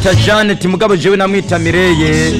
bamwita Janet mugabo jewe namwita Mireye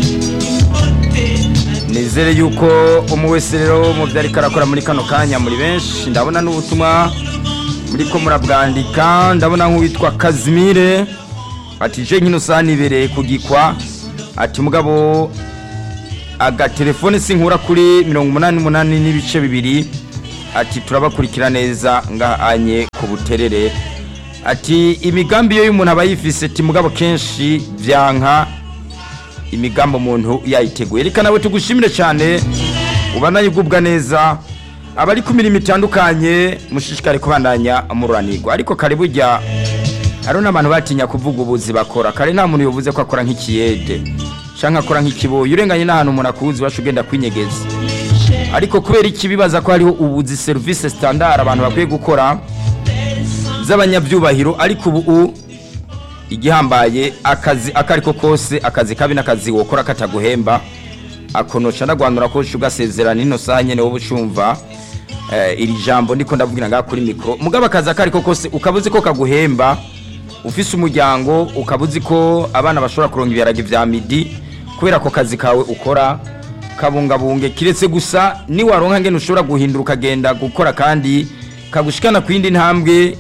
nizere yuko umwe wese rero mu byo ariko arakora muri kano kanya muri benshi ndabona n'ubutumwa muriko murabwandika ndabona nk'uwitwa Kazimire ati je nkino sanibereye kugikwa ati mugabo agatelefone sinkura kuri mirongo umunani n'umunani n'ibice bibiri ati turabakurikira neza ngahanye ku buterere ati imigambi yo y'umuntu aba yifise ati mugabo kenshi vyanka imigambi umuntu yayiteguye reka nawe tugushimire cyane ubanaye ugubwa neza abari ku mirimo itandukanye mushishikare kubandanya mururanirwa ariko kare burya hariho n'abantu batinya kuvuga ubuzi bakora kare nta muntu yavuze ko akora nk'ikiyede canke akora nk'ikiboyi urenganye n'ahantu umuntu akuzi wacu ugenda kwinyegeza ariko kubera iki bibaza ko hariho ubuzi serivisi standard abantu bakwiye gukora z'abanyabyubahiro ariko ubu igihambaye akazi akariko kose akazi kabi n'akazi wokora kataguhemba akonoca ndagwanura ko ugasezerana ino saha nyene wowe ucumva eh, iri jambo ndiko ndavugira ngaha kuri mikro mugabo akazi akariko kose ukabuzi ko kaguhemba ufise umuryango ukabuzi ko abana bashobora kuronka ibiharage vya midi kubera ko kazi kawe ukora kabungabunge kiretse gusa niwaronka ngene ushobora guhindura ukagenda gukora kandi kagushikana ku yindi ntambwe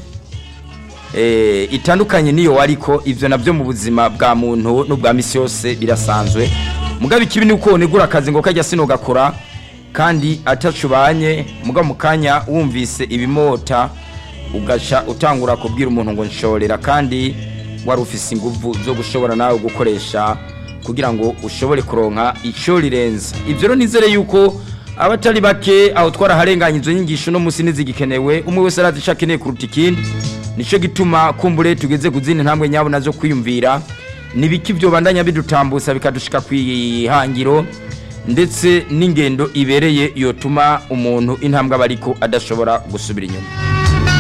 eh, itandukanye niyo wariko ivyo navyo mu buzima bwa muntu n'ubwa misi yose birasanzwe mugabo ikibi ni uko wonegura akazi ngo kajya sino gakora kandi atacubanye mugabo mu kanya wumvise ibimota ugaca utangura kubwira umuntu ngo nshorera kandi wari ufise inguvu zo gushobora nawe gukoresha kugira ngo ushobore kuronka ico rirenza ivyo rero nizere yuko abatari bake aho twaraharenganye izo nyigisho no musi nizigikenewe umwe wese arazi ico akeneye kuruta ikindi nico gituma kumbure tugeze ku zindi ntambwe nyabo nazo kwiyumvira nibiki vyo bandanya bidutambutsa bikadushika kwihangiro ndetse n'ingendo ibereye yotuma umuntu intambwe aba ariko adashobora gusubira inyuma